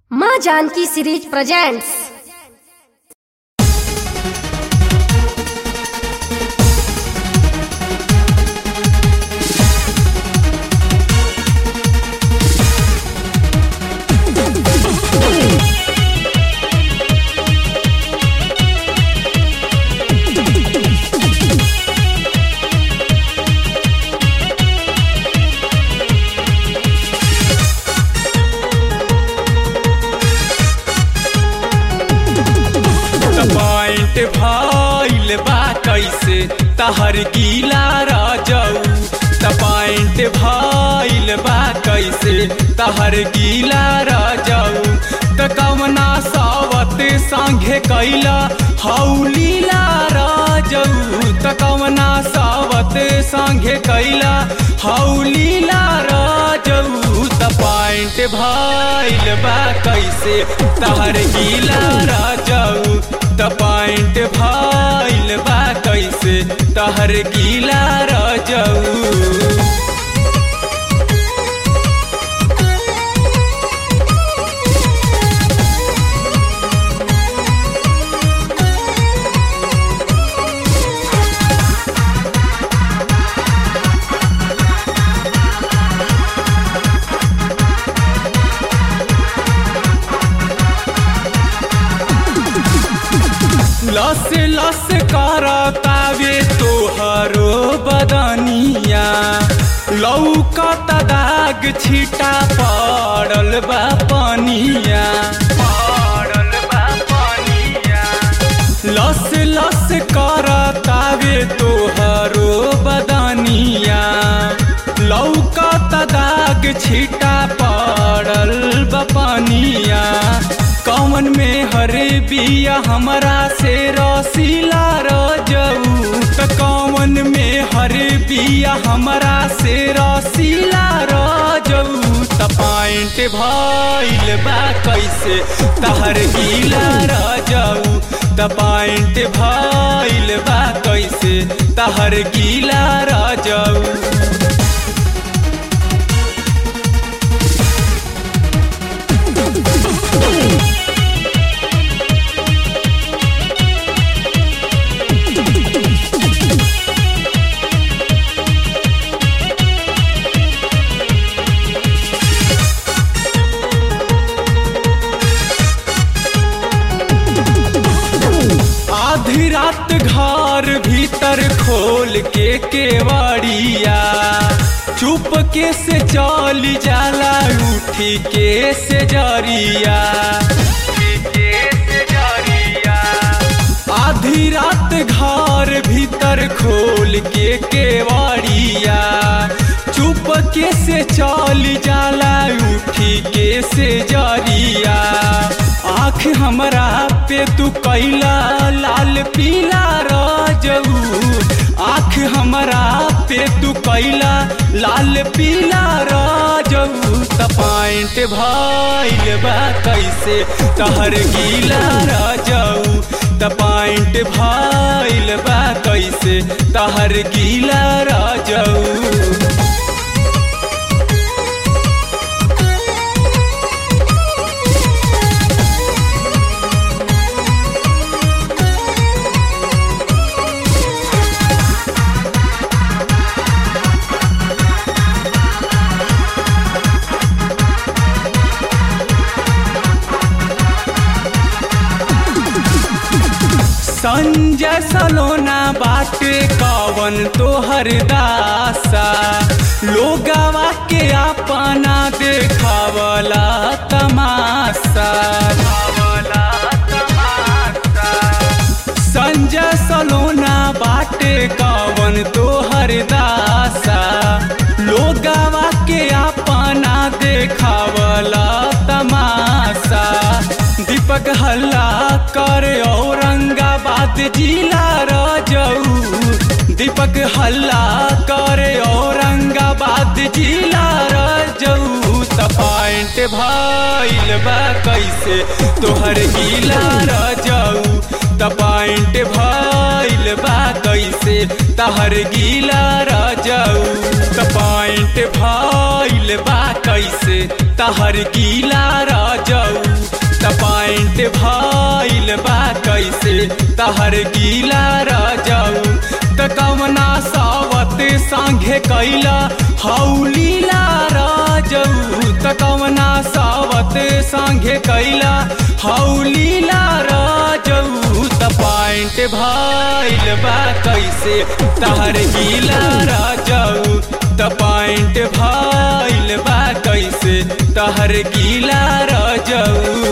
माँ Janaki series presents point भइल बा कैसे तहर गीला राजऊ त पॉइंट भइल बा कैसे तहर गीला राजऊ त कवना सावत संगे कैला हौलीला राजऊ त कवना सावत संगे कैला हौलीला राजऊ त पॉइंट भइल बा कैसे तहर गीला राजऊ त पॉइंट भइल बा कैसे तहर गीला राजऊ लस लस करतावे तोहरो बदनिया लौकत दाग छिटा पड़ल बा पनिया पड़ल बा पनिया लस लस करतावे तोहरो बदनिया लौकत दाग छिटा पड़ल बा पनिया कौन में हरे बिया हमरा से रसीला रजऊ त कौन में हरे बिया हमरा से रसीला रजऊ त पॉइंट भइल बा कैसे तहर गीला रजऊ त पॉइंट भइल बा कैसे तहर गीला रजऊ आधी रात घर भीतर खोल के केवड़िया चुप के से चल जाला उठी के से जरिया आधी रात घर भीतर खोल के केवड़िया चुप के से चल जाला उठी के से जरिया आँख हमरा पे तू कैला लाल पीला रजऊ आँख हमरा पे तू कैला लाल पीला रजऊ त पॉइंट भइल बा कैसे तहर गीला रजऊ त पॉइंट भइल बा कैसे तहर गीला रजऊ संजय सलोना बाटे कवन तोहर दासा लोगवा के अपना देखावला तमाशा संजय सलोना बाटे कवन तोहर दासा लोगवा के अपना देखावला तमाशा दीपक हल्ला कर औरंगाबाद जिला रजऊ दीपक हल्ला कर औरंगाबाद जिला रजऊ त पॉइंट भइल बा कैसे तोहर गीला रजऊ त पॉइंट भइल बा कैसे तहर गीला रजऊ त पॉइंट भइल बा कैसे तहर गीला राजऊ भइल बा कैसे तहर गीला राजाऊ त कवना सावत संघे कैला हौलीला राजाऊ त कवना सावत संघे कैला हौलीला राजाऊ त पाइंट भइल बा कैसे तहर गीला राजाऊ त पाइंट भइल बा कैसे तहर गीला राजाऊ